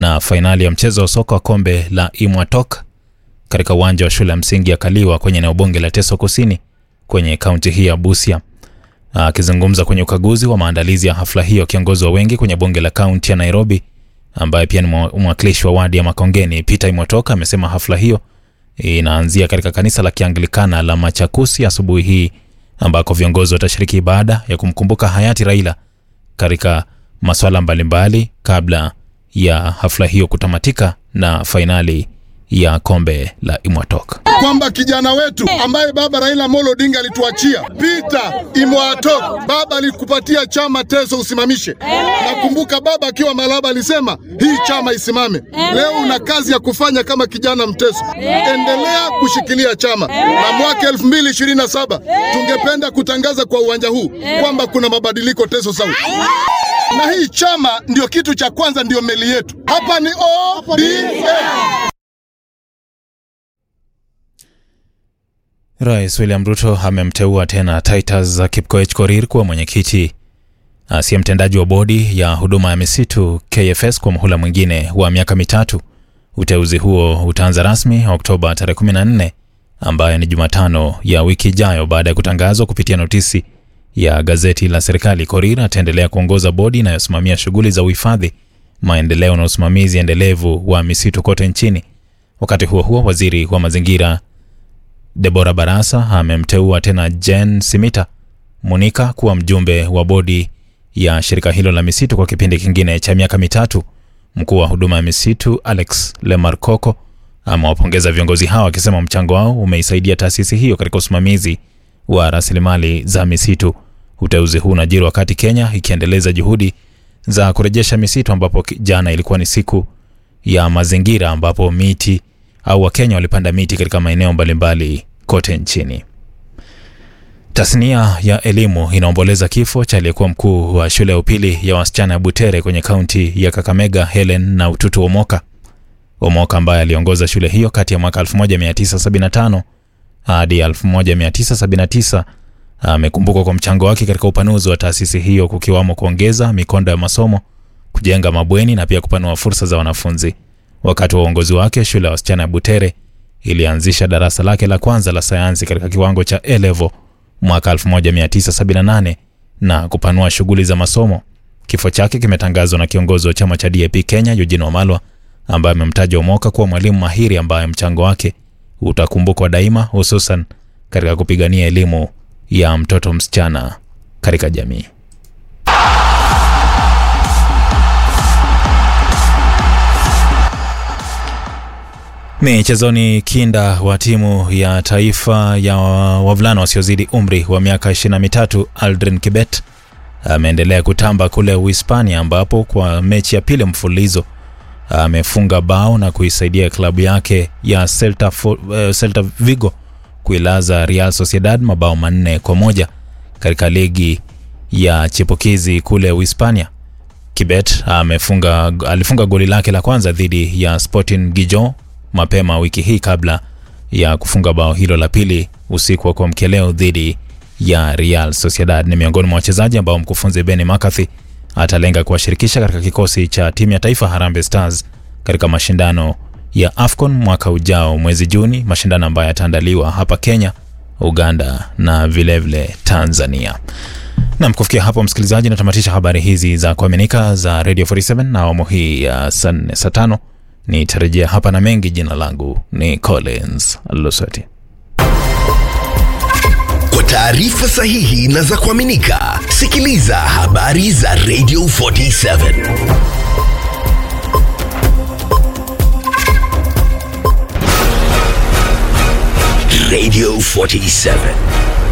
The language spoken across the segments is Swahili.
na fainali ya mchezo wa soka wa kombe la Imwatok katika uwanja wa shule ya msingi ya Kaliwa kwenye eneo bunge la Teso Kusini kwenye kaunti hii ya Busia. Akizungumza kwenye ukaguzi wa maandalizi ya hafla hiyo, kiongozi wa wengi kwenye bunge la kaunti ya Nairobi ambaye pia ni mwakilishi wa wadi ya Makongeni Peter Imwatok amesema hafla hiyo inaanzia katika kanisa la Kianglikana la Machakusi asubuhi hii ambako viongozi watashiriki ibada ya kumkumbuka hayati Raila katika masuala mbalimbali kabla ya hafla hiyo kutamatika na fainali ya kombe la Imwatok. kwamba kijana wetu ambaye baba Raila Amolo Odinga alituachia Peter Imwatok, baba alikupatia chama Teso usimamishe. Nakumbuka baba akiwa Malaba alisema hii chama isimame. Leo una kazi ya kufanya kama kijana Mteso, endelea kushikilia chama, na mwaka 2027 tungependa kutangaza kwa uwanja huu kwamba kuna mabadiliko Teso South na hii chama ndio kitu cha kwanza, ndio meli yetu hapa ni ODM. Rais William Ruto amemteua tena Titus Kipkoech Korir kuwa mwenyekiti asiye mtendaji wa bodi ya huduma ya misitu KFS kwa muhula mwingine wa miaka mitatu. Uteuzi huo utaanza rasmi Oktoba tarehe 14 ambayo ni Jumatano ya wiki ijayo baada ya kutangazwa kupitia notisi ya gazeti la serikali. Korir ataendelea kuongoza bodi inayosimamia shughuli za uhifadhi, maendeleo na usimamizi endelevu wa misitu kote nchini. Wakati huo huo, waziri wa mazingira Debora Barasa amemteua tena Jen Simita Munika kuwa mjumbe wa bodi ya shirika hilo la misitu kwa kipindi kingine cha miaka mitatu. Mkuu wa huduma ya misitu Alex Lemarkoko amewapongeza viongozi hao akisema mchango wao umeisaidia taasisi hiyo katika usimamizi wa rasilimali za misitu. Uteuzi huu unajiri wakati Kenya ikiendeleza juhudi za kurejesha misitu, ambapo jana ilikuwa ni siku ya mazingira ambapo miti au Wakenya walipanda miti katika maeneo mbalimbali kote nchini. Tasnia ya elimu inaomboleza kifo cha aliyekuwa mkuu wa shule ya upili ya wasichana ya Butere kwenye kaunti ya Kakamega, Helen na Ututu Omoka. Omoka ambaye aliongoza shule hiyo kati ya mwaka 1975 hadi 1979 amekumbukwa kwa mchango wake katika upanuzi wa taasisi hiyo, kukiwamo kuongeza mikondo ya masomo, kujenga mabweni na pia kupanua fursa za wanafunzi. Wakati wa uongozi wake, shule ya wasichana ya Butere ilianzisha darasa lake la kwanza la sayansi katika kiwango cha A level mwaka 1978 na kupanua shughuli za masomo. Kifo chake kimetangazwa na kiongozi wa chama cha DAP Kenya Eugene Wamalwa, ambaye amemtaja Omoka kuwa mwalimu mahiri ambaye mchango wake utakumbukwa daima, hususan katika kupigania elimu ya mtoto msichana katika jamii. Michezoni, kinda wa timu ya taifa ya wavulana wasiozidi umri wa miaka 23 Aldrin Kibet ameendelea kutamba kule Uhispania, ambapo kwa mechi ya pili mfululizo amefunga bao na kuisaidia klabu yake ya Celta, uh, Celta Vigo kuilaza Real Sociedad mabao manne kwa moja katika ligi ya chipukizi kule Uhispania. Kibet amefunga, alifunga goli lake la kwanza dhidi ya Sporting Gijon mapema wiki hii kabla ya kufunga bao hilo la pili usiku wa kuamkia leo dhidi ya Real Sociedad. Ni miongoni mwa wachezaji ambao mkufunzi Benny McCarthy atalenga kuwashirikisha katika kikosi cha timu ya taifa Harambee Stars katika mashindano ya AFCON mwaka ujao mwezi Juni, mashindano ambayo yataandaliwa hapa Kenya, Uganda na vilevile vile Tanzania. Nam, kufikia hapo msikilizaji, natamatisha habari hizi za kuaminika za Radio 47 na awamu hii ya saa nne saa tano nitarejea hapa na mengi. Jina langu ni Collins Lusoti. Kwa taarifa sahihi na za kuaminika, sikiliza habari za Radio 47 Radio 47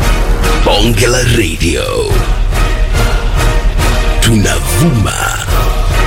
Bonge la Radio, tunavuma